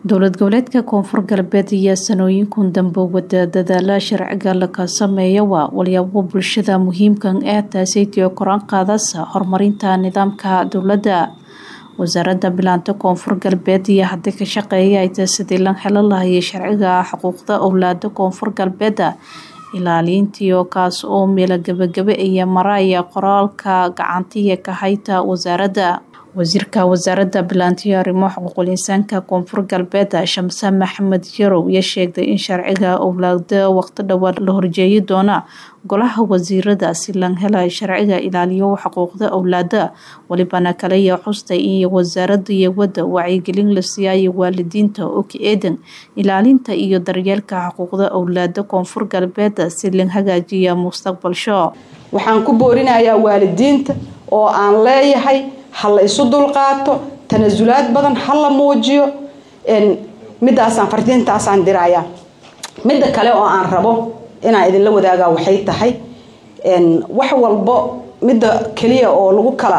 dowlad goboleedka koonfur galbeed ayaa sanooyinkun dambe wada dadaala sharciga laka sameeya waa walyaabo bulshada muhiimkan ee taasaytiyo koraan qaadasa horumarinta nidaamka dowladda wasaaradda bilaanta koonfur galbeed iyo hadii ka shaqeeya ay taasidii lan helo lahayay sharciga xuquuqda owlaada koonfur galbeeda ilaaliintiio kaas oo meelo gabagaba iyo maraya qoraalka gacantiya ka hayta wasaaradda wasiirka wasaaradda bilaantiyo arrimo xuquuqul insaanka koonfur galbeed shamse maxamed yarow ayaa sheegday in sharciga owlaada waqti dhowaa la horjeeyi doona golaha wasiirada si lan hela sharciga ilaaliyo xuquuqda owlaada walibana kaleya xustay in wasaaradda iyo wadda wacyigelin la siiyaayo waalidiinta oo ka eedan ilaalinta iyo daryeelka xuquuqda owlaada koonfur galbeed si lan hagaajiya mustaqbalsho waxaan ku boorinayaa waalidiinta oo aan leeyahay ha la isu dulqaato tanasulaad badan ha la muujiyo midaasaan fardiintaasaan dirayaa midda kale oo aan rabo inaan idinla wadaagaa waxay tahay wax walbo midda keliya oo lagu kala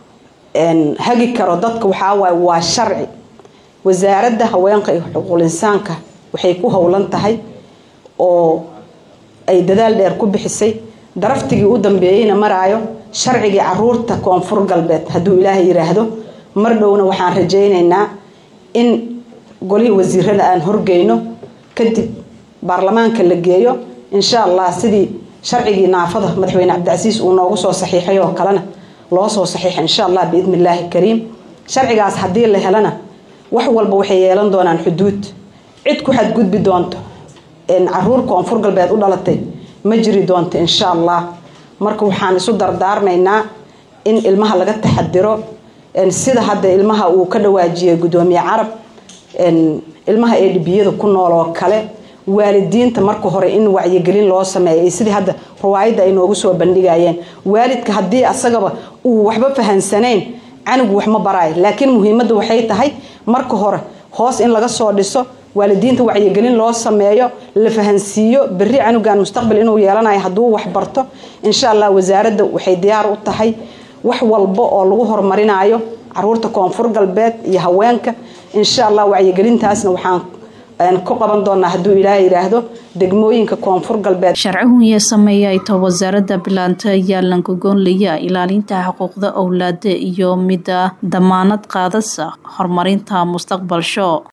hagi karo dadka waxaa waaye waa sharci wasaaradda haweenka iyo xuquuqul insaanka waxay ku howlan tahay oo ay dadaal dheer ku bixisay daraftigii u dambeeyeyna maraayo sharcigii caruurta koonfur galbeed hadduu ilaahay yiraahdo mar dhowna waxaan rajaynaynaa in golihii wasiirada aan horgeyno kadib baarlamaanka la geeyo insha allah sidii sharcigii naafada madaxweyne cabdicasiis uu noogu soo saxiixay oo kalena loo soo saxiixa insha allah biidni illaahi kariim sharcigaas haddii la helana wax walba waxay yeelan doonaan xuduud cid ku xadgudbi doonto caruur koonfur galbeed u dhalatay ma jiri doonto insha allah marka waxaan isu dardaarmaynaa in ilmaha laga taxadiro sida hadda ilmaha uu ka dhawaajiyay gudoomiye carab ilmaha ee dhibiyada ku nool oo kale waalidiinta marka hore in wacyigelin loo sameeyay sidii hadda riwaayadda ay noogu soo bandhigayeen waalidka haddii asagaba uu waxba fahansanayn canugu wax ma baraayo laakiin muhiimadda waxay tahay marka hore hoos in laga soo dhiso waalidiinta wacyigelin loo sameeyo la fahansiiyo beri canugan mustaqbal inuu yeelanayo hadduu wax barto insha allah wasaaradda waxay diyaar u tahay wax walba oo lagu horumarinayo caruurta koonfur galbeed iyo haweenka insha allah wacyigelintaasna waxaan ku qaban doonaa hadduu ilaah yiraahdo degmooyinka koonfur galbeed sharcigunya sameeya ayta wasaaradda bilaanta ayaa lankagoonlaya ilaalinta xuquuqda owlaada iyo mida damaanad qaadasa horumarinta mustaqbalsho